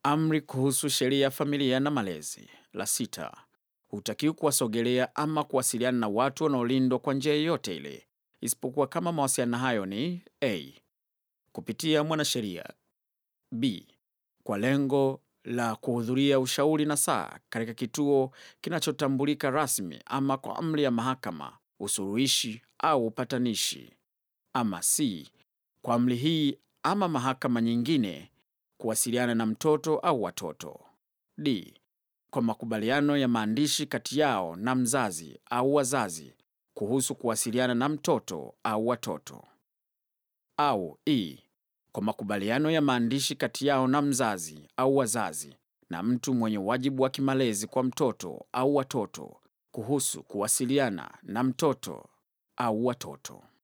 Amri kuhusu sheria ya familia na malezi. La sita, hutakiwi kuwasogelea ama kuwasiliana na watu wanaolindwa kwa njia yoyote ile, isipokuwa kama mawasiliano hayo ni a kupitia mwanasheria, b kwa lengo la kuhudhuria ushauri na saa katika kituo kinachotambulika rasmi ama kwa amri ya mahakama, usuluhishi au upatanishi, ama c kwa amri hii ama mahakama nyingine kuwasiliana na mtoto au watoto. D. Kwa makubaliano ya maandishi kati yao na mzazi au wazazi kuhusu kuwasiliana na mtoto au watoto. Au E. Kwa makubaliano ya maandishi kati yao na mzazi au wazazi na mtu mwenye wajibu wa kimalezi kwa mtoto au watoto kuhusu kuwasiliana na mtoto au watoto.